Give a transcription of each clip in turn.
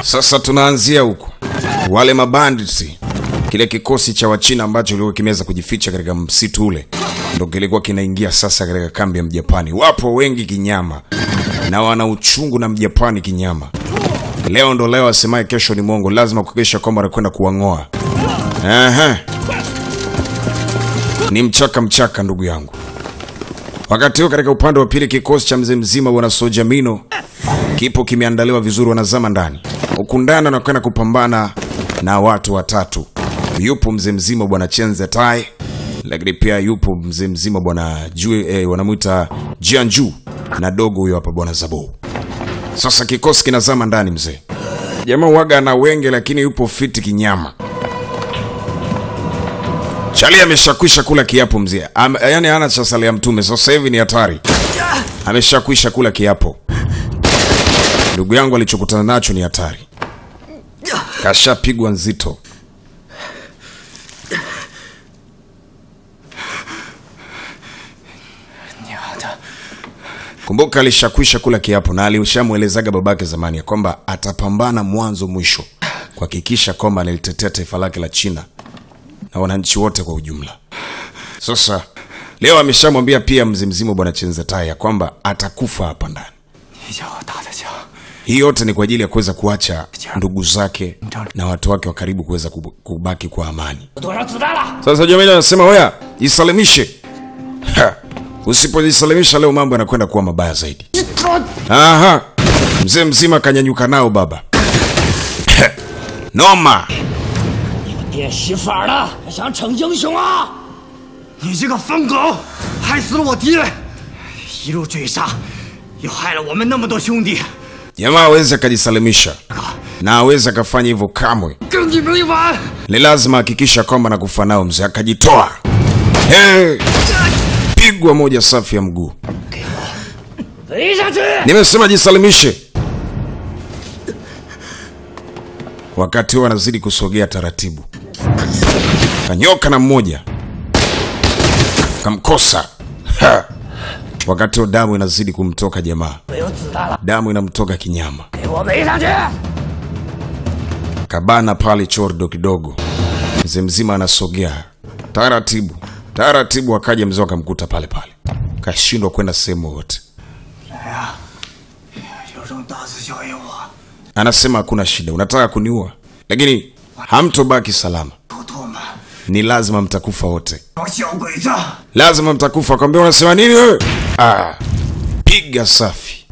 Sasa tunaanzia huku, wale mabandits, kile kikosi cha Wachina ambacho kilikuwa kimeweza kujificha katika msitu ule, ndo kilikuwa kinaingia sasa katika kambi ya Mjapani. Wapo wengi kinyama na wana uchungu na Mjapani kinyama. Leo ndo leo, asemaye kesho ni mwongo. Lazima kuhakikisha kwamba anakwenda kuwang'oa. Aha. Ni mchaka mchaka, ndugu yangu. Wakati huo katika upande wa pili, kikosi cha mzee mzima bwana Sojamino kipo kimeandaliwa vizuri, wanazama ndani huku ndani, wanakwenda kupambana na watu watatu. Yupo mzee mzima bwana Chenze Tai, lakini pia yupo mzee mzima bwana Jue, eh, wanamwita Jianju na dogo huyo hapa bwana Zabo. Sasa kikosi kinazama ndani, mzee jamaa waga na wenge, lakini yupo fiti kinyama. Chali ameshakwisha kula kiapo mzee, Am, yani hana cha sala ya mtume. Sasa hivi ni hatari, ameshakwisha kula kiapo. Ndugu yangu alichokutana nacho ni hatari, kashapigwa nzito. Kumbuka alishakwisha kula kiapo na alishamwelezaga babake zamani ya kwamba atapambana mwanzo mwisho kuhakikisha kwamba analitetea taifa lake la China na wananchi wote kwa ujumla. Sasa leo ameshamwambia pia mzee mzima bwana Chenzetai ya kwamba atakufa hapa ndani. 你叫我大的枪， Hii yote ni kwa ajili ya kuweza kuacha ndugu zake na watu wake wa karibu kuweza kubu- kubaki kwa amani. 有多少子弹了？ Sasa Jamila anasema hoya, jisalimishe. Ha, Usipojisalimisha leo mambo yanakwenda kuwa mabaya zaidi. Aha, mzee mzima kanyanyuka nao baba. Noma. 变戏法了，还想逞英雄啊？ 你这个疯狗，害死了我敌人，一路追杀，又害了我们那么多兄弟， Jamaa aweze akajisalimisha na aweze akafanya hivyo kamwe. 跟你没完！ Ni lazima hakikisha kwamba nakufa nao mzee, akajitoa. Hey! Pigwa moja safi ya mguu. 围上去！ Nimesema jisalimishe. Wakati huo anazidi kusogea taratibu, kanyoka na mmoja kamkosa. Ha! Wakati huo damu inazidi kumtoka jamaa, 没有子弹了， damu inamtoka kinyama. 给我围上去！ Kabana pale chordo kidogo, mzee mzima anasogea taratibu taratibu, akaja mzee akamkuta pale pale, kashindwa kwenda sehemu yoyote. 有种大肆效应我， Anasema hakuna shida, unataka kuniua, lakini hamtobaki salama, 狗兔们， ni lazima mtakufa wote, 帮小鬼子！ lazima mtakufa. Kwambia unasema nini wewe? Ah, piga safi.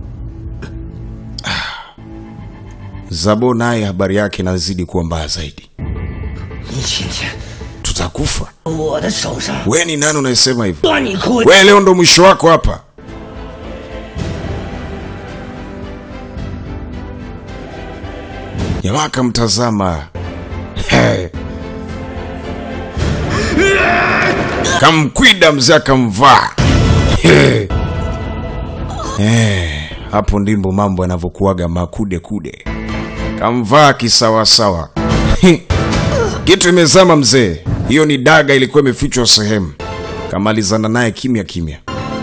Ah. Zabo naye habari yake inazidi kuwa mbaya zaidi, 你今天 tutakufa. 我的手上 We ni nani unayesema hivyo? 断你裤 We leo ndo mwisho wako hapa. Jamaa akamtazama Hey. kamkwida mzee akamvaa Hey. Eh, hapo ndimbo mambo yanavyokuwaga makude kude. Kamvaa kisawasawa kitu imezama mzee. Hiyo ni daga ilikuwa imefichwa sehemu. Kamalizana naye kimya kimya.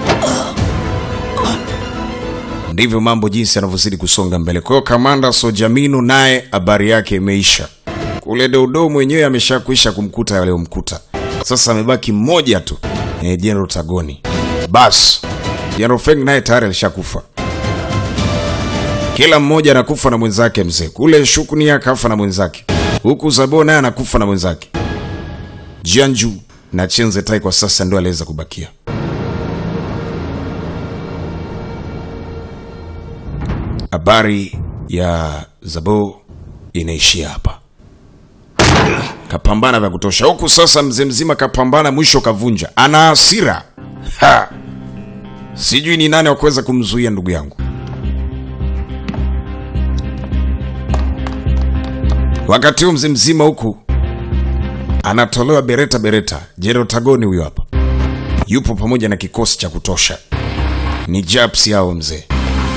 Ndivyo mambo jinsi yanavyozidi kusonga mbele. Kwa hiyo kamanda Sojamino naye habari yake imeisha. Kule Dodo mwenyewe ameshakwisha kumkuta yaliyomkuta. Sasa amebaki mmoja tu, eh, General Tagoni. Bas, General Feng naye tayari alishakufa. Kila mmoja anakufa na mwenzake mzee. Kule Shukuni akafa na mwenzake, huku Zabo naye anakufa na mwenzake. Jianju na Chenze Tai kwa sasa ndio aliweza kubakia. Habari ya Zabo inaishia hapa. Kapambana vya kutosha huku. Sasa mzee mzima kapambana, mwisho kavunja, ana hasira ha. Sijui ni nani wa kuweza kumzuia ndugu yangu. Wakati huu mzee mzima huku anatolewa bereta bereta. Jero Tagoni huyo hapa yupo pamoja na kikosi cha kutosha, ni Japs hao mzee,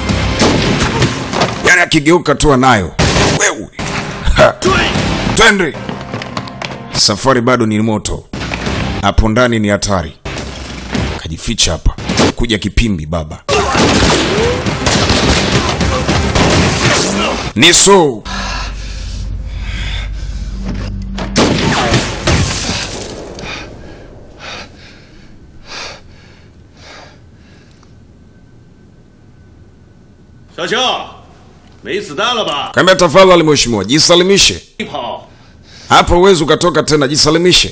yani akigeuka tu anayo wewe. Ha. Twende, safari bado ni moto, hapo ndani ni hatari. Kajificha hapa, kuja kipimbi baba ni so “小青，没子弹了吧？ kaambia tafadhali mheshimiwa jisalimishe 你跑！ hapa uwezi ukatoka tena jisalimishe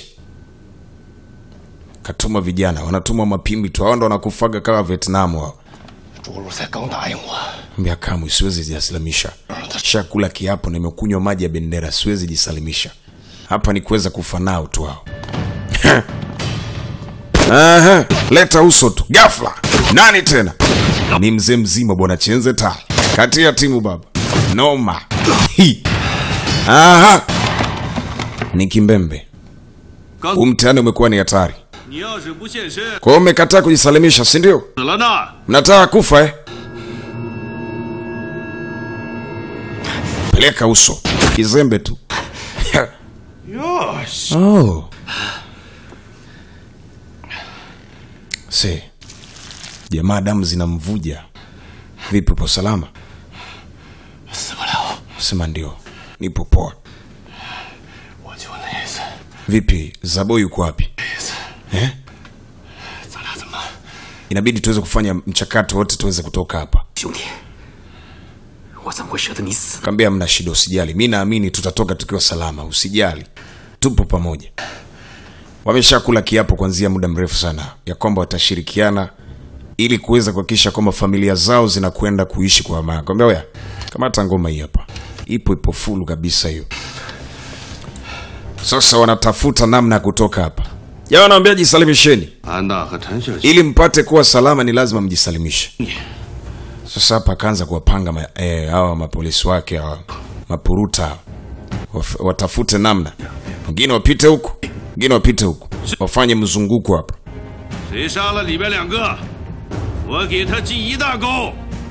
katuma vijana wanatuma mapimbi tu hao ndo wanakufaga kama vietnam hao 朱路才刚答应我， mbia kamwe siwezi jisalimisha shakula kiapo nimekunywa maji ya bendera siwezi jisalimisha hapa ni kuweza kufa nao tu hao Aha, leta uso tu gafla nani tena ni mzee mzima bwana chenze tai kati ya timu baba noma Hi. Aha. ni kimbembe 刚 huu mtihani umekuwa ni hatari 你要是不现身， kwa hiyo mmekataa kujisalimisha si ndio 死了呢！ mnataka kufa eh? peleka uso kizembe tu 哟， oh. se jamaa damu zinamvuja vipi upo salama 死不了， sema ndio nipo poa 我就那意思。 vipi zabo yuko wapi eh? 咱俩怎么？ inabidi tuweze kufanya mchakato wote tuweze kutoka hapa 兄弟，我怎么会舍得你死呢？ kaambia mna shida usijali mi naamini tutatoka tukiwa salama usijali tupo pamoja wameshakula kiapo kuanzia muda mrefu sana ya kwamba watashirikiana ili kuweza kuhakikisha kwamba familia zao zinakwenda kuishi kwa amani kwambia oya kamata ngoma hii hapa ipo ipo fulu kabisa hiyo sasa wanatafuta namna ya kutoka hapa jamaa wanawambia jisalimisheni 安娜和陈秀琴 ili mpate kuwa salama ni lazima mjisalimishe sasa hapa akaanza kuwapanga ma, eh, hawa mapolisi wake hawa mapuruta waf- watafute namna wengine wapite huku wengine wapite huku wafanye mzunguko hapa 谁杀了里边两个，我给他记一大功。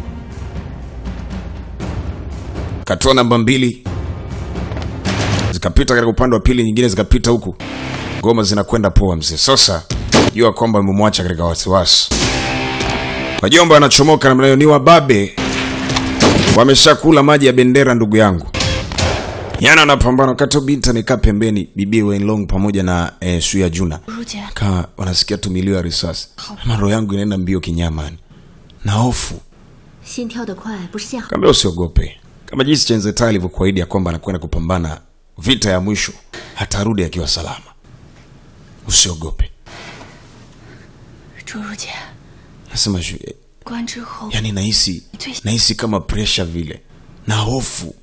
katoa namba mbili zikapita katika upande wa pili nyingine zikapita huku ngoma zinakwenda poa mzee sasa jua kwamba imemwacha katika wasiwasi wajomba wanachomoka namna hiyo ni wababe wameshakula maji ya bendera ndugu yangu yana wanapambana wakati huo binti amekaa pembeni bibi wenlong pamoja na eh, suya juna 如姐， kama wanasikia tu milio ya risasi ama roho yangu inaenda mbio kinyamani na hofu 心跳得快不是件好。 kaambia usiogope kama jinsi chenzeta alivyokuahidi ya kwamba anakwenda kupambana vita ya mwisho hatarudi akiwa salama usiogope 朱如姐， nasema shu- eh, 关之后 yani nahisi nahisi kama presha vile na hofu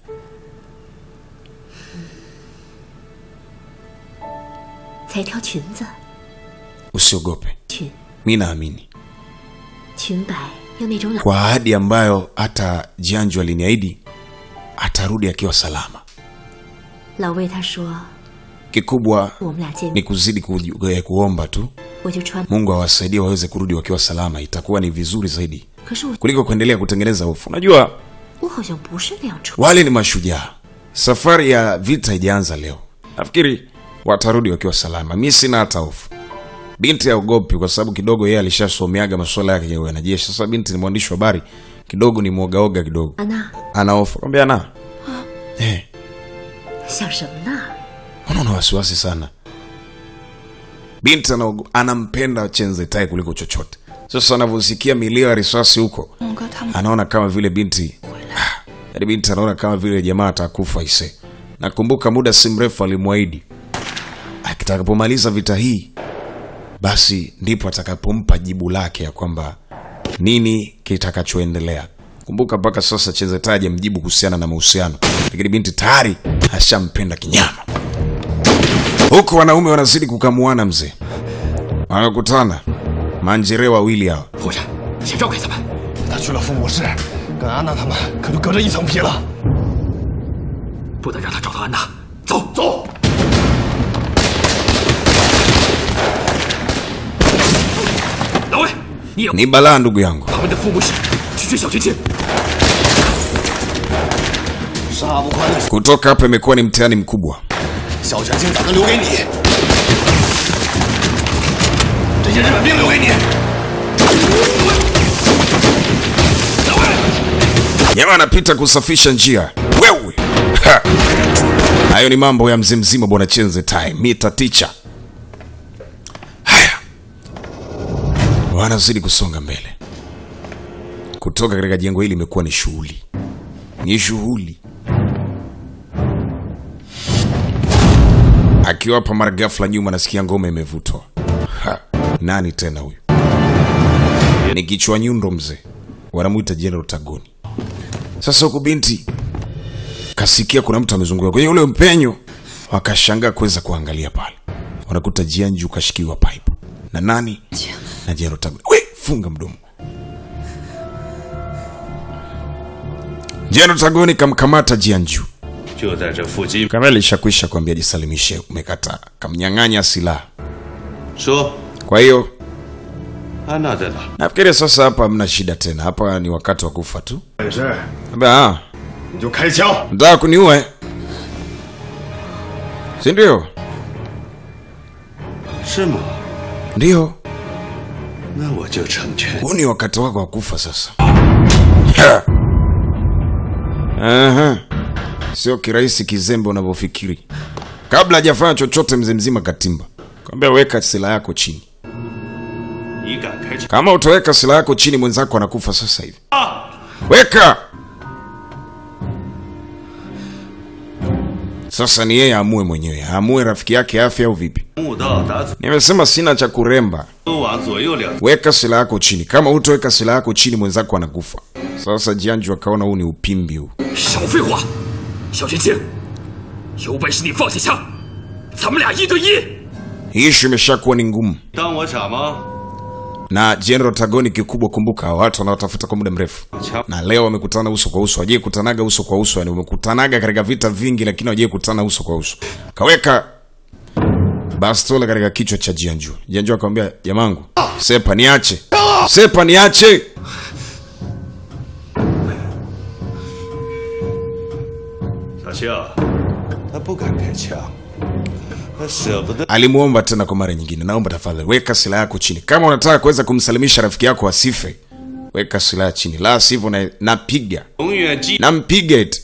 才挑裙子， usiogope 裙 mi naamini 裙摆要那种老 kwa ahadi ambayo hata jianju aliniahidi atarudi akiwa salama 老魏他说 kikubwa 我们俩见 ni 面， kuzidi ku, eh, kuomba tu 我就穿。 mungu awasaidie waweze kurudi wakiwa salama itakuwa ni vizuri zaidi 可是我 kuliko kuendelea kutengeneza hofu unajua 我好像不是那样穿。 wale ni mashujaa safari ya vita ijaanza leo nafikiri watarudi wakiwa salama mi sina hata hofu binti aogopi kwa sababu kidogo yeye alishasomeaga masuala yake ya wanajeshi sasa binti ni mwandishi wa habari kidogo ni mwogaoga kidogo 安娜， ana hofu kwambia na eh, 想什么呢？ mbona una wasiwasi sana binti anaogo- anampenda chenze tai kuliko chochote sasa anavyosikia milio ya risasi huko 龙哥他们 anaona kama vile binti Ah, yaani binti anaona kama vile jamaa atakufa ise nakumbuka muda si mrefu alimwahidi akitakapomaliza vita hii basi ndipo atakapompa jibu lake ya kwamba nini kitakachoendelea kumbuka mpaka sasa chezetaji mjibu kuhusiana na mahusiano lakini binti tayari ashampenda kinyama huku wanaume wanazidi kukamuana mzee wanakutana manjere wawili hao 护士，先绕开他们。他去了父母室，跟安娜他们可就隔着一层皮了。不能让他找到安娜。走走。老魏，你也 ni balaa ndugu yangu 他们的父母室去追小青青。杀不宽的 kutoka hapa imekuwa ni mtihani mkubwa 小泉青咋能留给你？这些日本兵留给你。老魏， Jamaa anapita kusafisha njia. Wewe. Ha. Hayo ni mambo ya mzee mzima bwana Chenze Tai, Mita Ticha. Haya. Wanazidi kusonga mbele. Kutoka katika jengo hili imekuwa ni shughuli. Ni shughuli. Akiwa hapa mara ghafla nyuma nasikia ngoma imevutwa. Ha. Nani tena huyu? Ni kichwa nyundo mzee. Wanamuita General Tagoni. Sasa huku binti kasikia kuna mtu amezunguka kwenye ule mpenyo, wakashangaa kuweza kuangalia pale, wanakuta Jianju kashikiwa pipe na nani na General Tagoni. We, funga mdomo. General Tagoni kamkamata Jianju. 就在这附近。 Kama alishakwisha kuambia jisalimishe, umekataa, kamnyang'anya silaha. 说， Kwa hiyo 安娜在哪？ nafikiri sasa hapa hamna shida tena, hapa ni wakati wa kufa tu. 本事 Ambia, ah, 你就开枪。 Nataka kuniua eh? Si ndio? 是吗？ Ndio. 那我就成全。 Huu ni wakati wako wa kufa sasa. Aha. Sio kirahisi kizembe unavyofikiri. Kabla hajafanya chochote, mzee mzima katimba kwambia, weka silaha yako chini. 你敢开枪？ Kama utaweka silaha yako chini, mwenzako anakufa sasa hivi. Weka sasa. Ni yeye aamue mwenyewe, aamue rafiki yake afya au vipi. 木道打左 Nimesema sina cha kuremba. 往左右两。 Weka silaha yako chini. Kama hutoweka silaha yako chini, mwenzako anakufa. Sasa Jianju akaona huu ni upimbi huu. 少废话，小年轻，有本事你放下枪，咱们俩一对一。 Hii ishu imeshakuwa ni ngumu, 当我傻吗？ na General Tagoni kikubwa, kumbuka hawa watu wanaotafuta kwa muda mrefu, 枪 na leo wamekutana uso kwa uso. Wajie kutanaga uso kwa uso, yani wamekutanaga katika vita vingi, lakini wajie kutana uso kwa uso. Kaweka bastola katika kichwa cha Jianju. Jianju akamwambia, jamangu, sepa niache, sepa niache. 小青，他不敢开枪，他舍不得。 Alimuomba tena kwa mara nyingine, naomba tafadhali weka silaha yako chini. Kama unataka kuweza kumsalimisha rafiki yako asife, weka silaha chini, la sivyo na napiga 永远记 nampiga eti.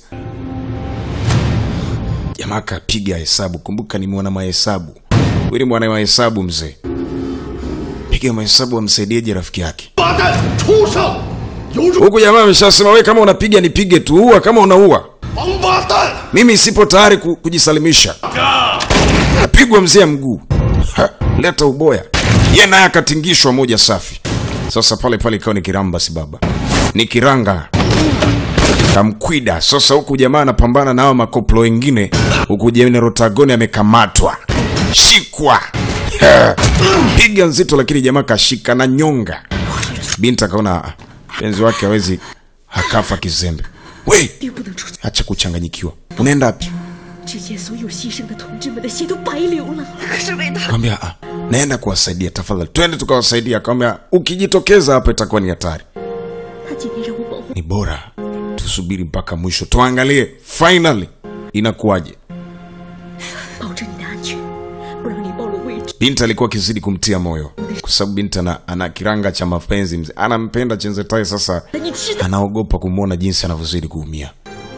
Jamaa kapiga hesabu. Kumbuka ni mwana mahesabu, huyu ni mwana mahesabu mzee. Piga mahesabu, amsaidieje rafiki yake? 八蛋，畜生，有种 Huku jamaa ameshasema, we kama unapiga nipige tu, ua kama unaua, 王八蛋！ mimi sipo tayari ku, kujisalimisha. Apigwa mzee mguu, Ha, leta uboya. Ye naye akatingishwa moja safi. Sasa pale pale ikawa ni kiramba, si baba, ni kiranga kamkwida. Sasa huku jamaa anapambana na hao makoplo wengine, huku General Tagoni amekamatwa, shikwa Ha, piga nzito, lakini jamaa kashika na nyonga. Binti akaona ah, penzi wake hawezi hakafa kizembe. We, 并不能出去， acha kuchanganyikiwa, unaenda wapi? 之前所有牺牲的同志们的血都白流了。可是为他， Akamwambia ah, naenda kuwasaidia, tafadhali twende tukawasaidia. Akamwambia ukijitokeza hapa itakuwa ni hatari, 他今天让我保护 ni bora tusubiri mpaka mwisho, tuangalie finally inakuwaje. 保证你的安全，不让你暴露位置。 Binti alikuwa akizidi kumtia moyo, kwa sababu binti ana, ana kiranga cha mapenzi mzee, anampenda Chenzetai. Sasa 那你知道， anaogopa kumwona jinsi anavyozidi kuumia.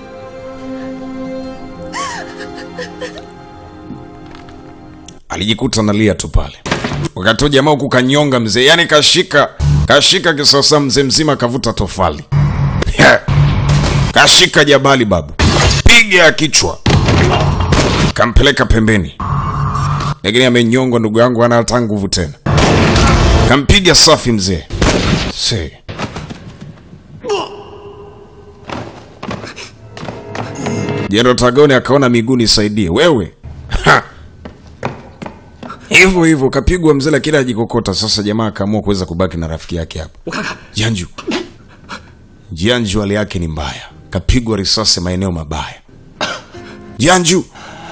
Alijikuta analia tu pale, wakati huo jamaa huku kanyonga mzee, yani kashika kashika kisasa, mzee mzima kavuta tofali kashika jabali babu, piga ya kichwa, kampeleka pembeni, lakini amenyongwa ndugu yangu, hana hata nguvu tena. Kampiga safi mzee se Jendo Tagoni akaona miguu nisaidie wewe Ha! hivyo hivyo kapigwa mzee, lakini ajikokota. Sasa jamaa akaamua kuweza kubaki na rafiki yake hapo 我看看， Jianju. Jianju hali yake ni mbaya, kapigwa risasi maeneo mabaya. Jianju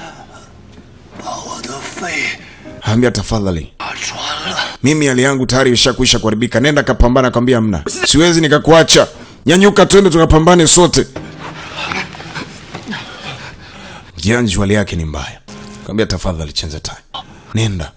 我的肺 ambia tafadhali, 打穿了。 mimi hali yangu tayari ishakwisha kuharibika, nenda kapambana. Akamwambia mna, siwezi nikakuacha, nyanyuka, twende tukapambane sote. Jianju hali yake ni mbaya, akamwambia tafadhali, chenza tai, nenda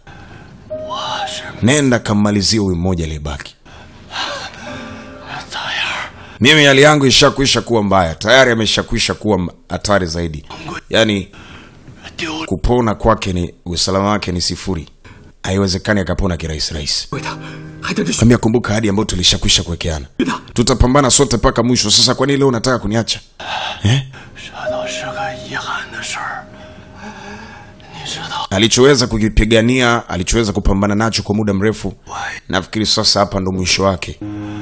nenda kammalizie huyu mmoja aliyebaki, mimi hali yangu ishakwisha kuwa mbaya tayari ameshakwisha kuwa m- hatari zaidi yaani 丢 kupona kwake ni usalama wake ni sifuri haiwezekani akapona kirahisi rahisi 为他还等着学 kwambia kumbuka hadi ambayo tulishakwisha kuwekeana tutapambana sote mpaka mwisho sasa kwani leo unataka kuniacha eh? 这都是个遗憾的事儿。你知道， alichoweza kukipigania alichoweza kupambana nacho kwa muda mrefu nafikiri sasa hapa ndo mwisho wake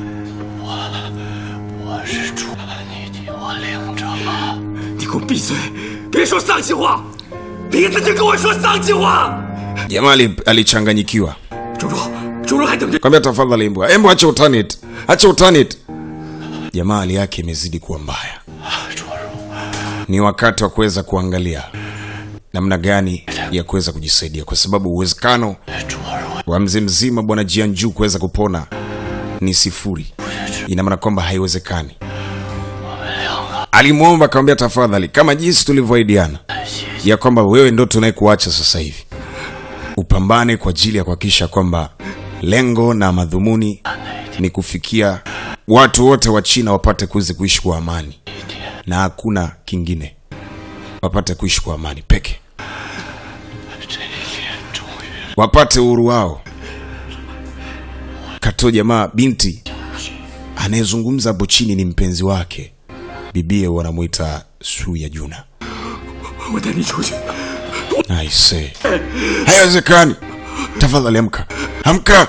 我是猪，你替我领着吧。 你给我闭嘴！别说丧气话，鼻子就跟我说丧气话！ jamaa ali- alichanganyikiwa 周周，周周还等着。 kwambia tafadhali mbwa embo acha utani eti. acha utani eti. jamaa hali yake imezidi kuwa mbaya 卓如， ni wakati wa kuweza kuangalia namna gani ya kuweza kujisaidia kwa sababu uwezekano 卓如， wa mzee mzima bwana jianju kuweza kupona ni sifuri ina maana kwamba haiwezekani alimwomba akamwambia tafadhali kama jinsi tulivyoahidiana ya kwamba wewe ndo tunayekuacha sasa hivi upambane kwa ajili ya kuhakikisha kwamba lengo na madhumuni ni kufikia watu wote wa china wapate kuweza kuishi kwa amani na hakuna kingine wapate kuishi kwa amani peke 这一天终于 wapate uhuru wao kato jamaa binti anayezungumza hapo chini ni mpenzi wake bibie wanamwita su ya juna 我带你出去。 aise haiwezekani tafadhali amka amka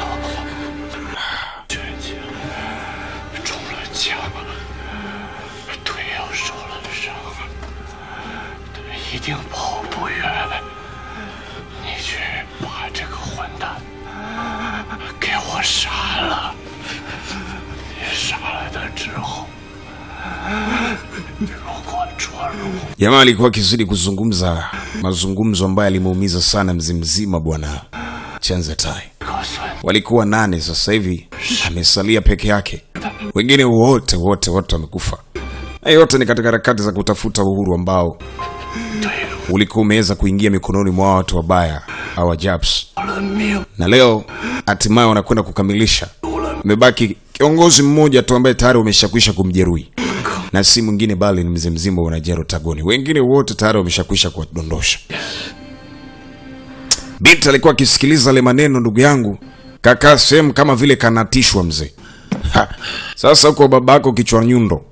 绝情，中了枪，腿又受了伤，一定跑不远。你去把这个混蛋给我杀了。你杀了他之后，如果卓如 jamaa alikuwa akizidi kuzungumza mazungumzo ambayo alimuumiza sana mzi mzima bwana chanzetai 可算 walikuwa nane sasa hivi amesalia peke yake wengine wote wote wote wamekufa haya yote ni katika harakati za kutafuta uhuru ambao 对 ulikuwa umeweza kuingia mikononi mwa watu wabaya au Japs, 了命， na leo hatimaye wanakwenda kukamilisha. Umebaki kiongozi mmoja tu ambaye tayari wameshakwisha kumjeruhi, na si mwingine bali ni mzee mzima wa Jero Tagoni. Wengine wote tayari wameshakwisha kuwadondosha. Binti alikuwa akisikiliza ale maneno, ndugu yangu, kakaa sehemu kama vile kanatishwa mzee. Ha, Sasa huko babako kichwa nyundo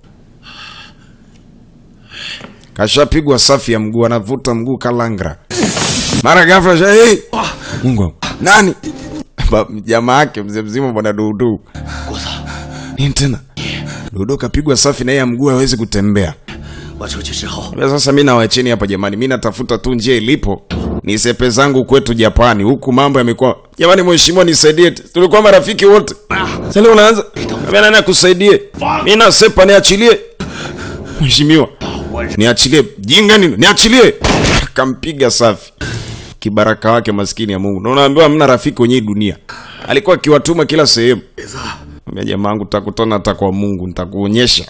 kashapigwa safi ya mguu, anavuta mguu kalangra, mara ghafla sha hey! Mungu wangu, nani Ba- jamaa yake mzee mzima bwana Dudu. 国子， Nini tena? Dudu kapigwa safi na yeye mguu hawezi kutembea. 我出去之后， Kwa Sasa mimi nawacheni hapa jamani, mimi natafuta tu njia ilipo nisepe zangu kwetu Japani. Huku mambo yamekuwa jamani, mheshimiwa nisaidie, tulikuwa marafiki wote. Sasa leo unaanza kama nani akusaidie? Mimi nasepa, niachilie mheshimiwa, niachilie. Jinga nini? Niachilie. Kampiga safi kibaraka wake, maskini ya Mungu. Na unaambiwa hamna rafiki kwenye hii dunia. Alikuwa akiwatuma kila sehemu. Mwambia jamaa wangu, tutakutana hata kwa Mungu, nitakuonyesha.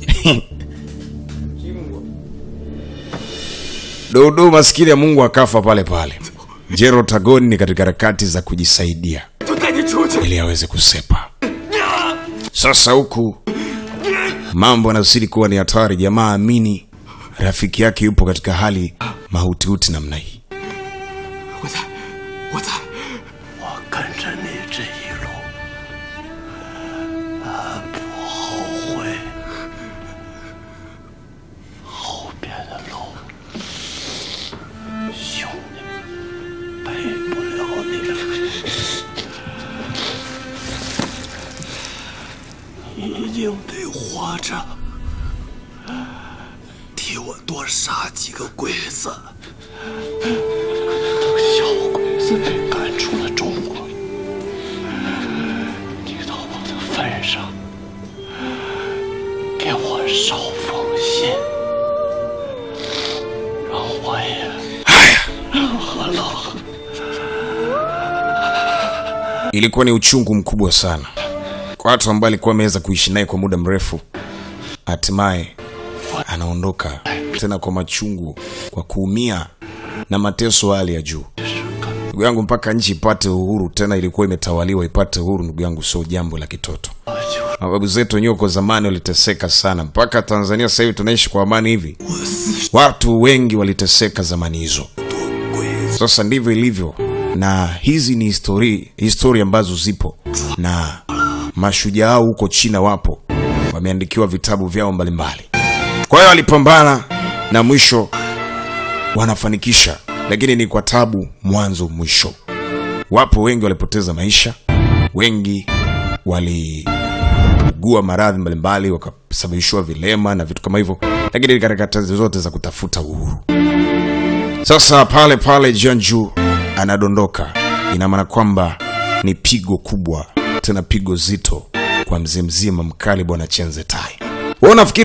Dodo maskini ya Mungu akafa pale pale. Jero Tagoni ni katika harakati za kujisaidia 就带你出去。 ili aweze kusepa. Sasa huku mambo yanazidi kuwa ni hatari. Jamaa amini rafiki yake yupo katika hali mahutihuti namna hii. 我在，我在。 我跟着你这一路，俺不后悔。后边的路，兄弟陪不了你了。你一定得活着，替我多杀几个鬼子。小鬼子被赶出了中国，你到我的份上，给我捎封信，让我也和老何 Ilikuwa ni uchungu mkubwa sana kwa watu ambao alikuwa ameweza kuishi naye kwa muda mrefu. Hatimaye anaondoka tena kwa machungu, kwa kuumia na mateso ya hali ya juu. ndugu yangu, mpaka nchi ipate uhuru, tena ilikuwa imetawaliwa ipate uhuru, ndugu yangu, sio jambo la kitoto. Mababu zetu wenyewe kwa zamani waliteseka sana, mpaka Tanzania sasa hivi tunaishi kwa amani hivi. Watu wengi waliteseka zamani hizo. Sasa ndivyo ilivyo, na hizi ni histori historia ambazo zipo na mashujaa hao huko China wapo, wameandikiwa vitabu vyao mbalimbali. Kwa hiyo walipambana na mwisho wanafanikisha, lakini ni kwa tabu mwanzo mwisho. Wapo wengi walipoteza maisha, wengi waliugua maradhi mbalimbali, wakasababishiwa vilema na vitu kama hivyo, lakini ni katika kazi zote za kutafuta uhuru. Sasa pale pale Jianju anadondoka, ina maana kwamba ni pigo kubwa, tena pigo zito kwa mzee mzima mkali bwana Chenze Tai. Wewe unafikiri